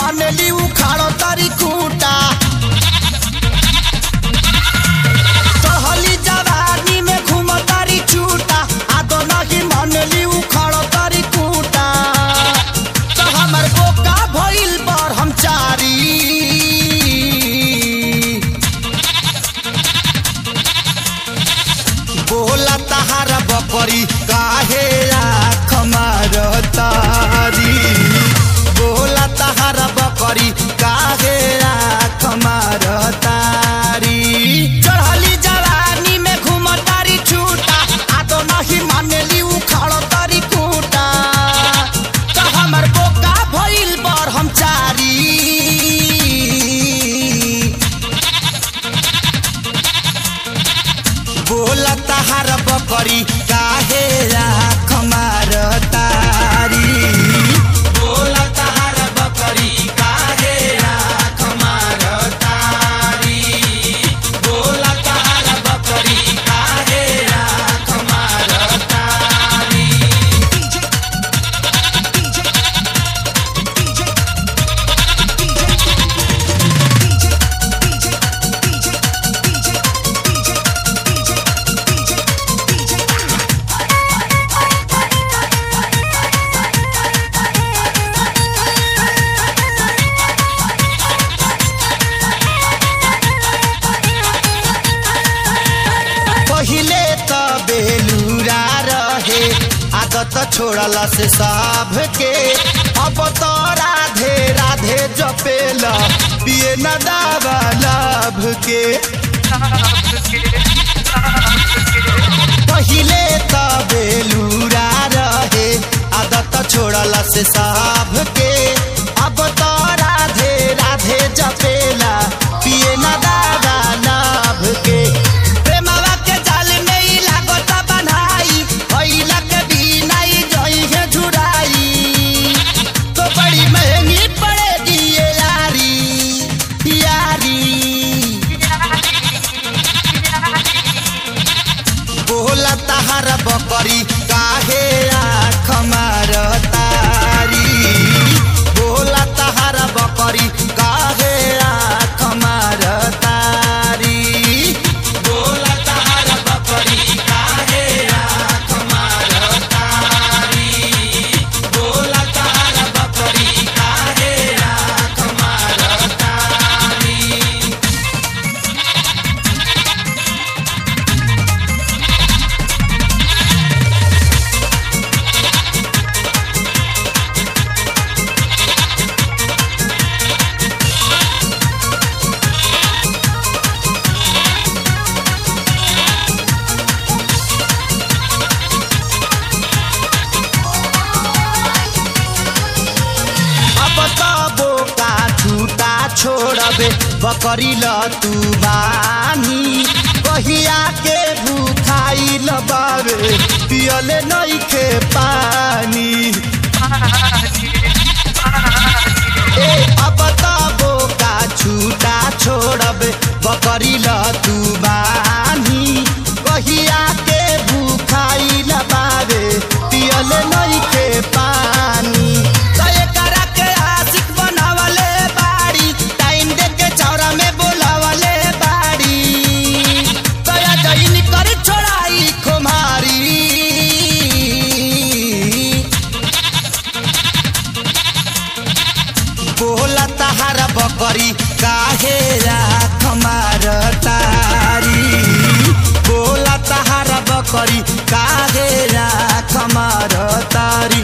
मानेली उखाड़ो तारी खूटा चढ़ली जवानी में घूम तारी छूटा आदो नहीं मानेली उखाड़ो तारी खूटा तो हमर बोका भइल पर हम चारी बोला तहार बकरी काहे आँख मारतारी बोला तहार बकरी काहे आँख मारतारी चढ़ली जवानी में घूमतारी छूटा आ तो नहीं मानेली उखाड़ तारी खूटा तो हमर बोका भइल पर हम चारी बोला तहार बकरी काहे राख मारतारी बोला तहार बकरी काहे राख मारतारी बोला तहार बकरी काहे राख मारतारी पहिले त बेलुरा रहे आदत छोड़ला से सब के अब तो राधे राधे जपेल पिए न दावा लाभ के पहिले त बेलुरा रहे आदत छोड़ला से सब के अब तो राधे राधे जपेला पिए न दावा लाभ के प्रेमवा के जाल में ही लागत बन्हाई भइला के बिना ही जई है झुराई तो बड़ी महंगी पड़ेगी ये यारी यारी बोला तहार बकरी काहे आँख मारतारी बोला तहार बकरी काहे आँख मारतारी बोला तहार बकरी काहे आँख मारतारी बोला तहार बकरी काहे आँख मारतारी अब त बोका छुटा छोड़बे बकरी ल तू बानी कहिया के भूखाई बाबे पियले नइखे पानी ए अब त बोका छुटा छोड़बे बकरी ल तू बानी कहिया के भूखाई बाबे पियले नइखे पानी त एकरा के आशिक बनावले बाड़ी टाइम दे के चौरा में बोलावले बाड़ी तया जइन कर छोड़ाई खुमारी बोला तहार बकरी काहे राख मारतारी बोला तहार बकरी काहे राख मारतारी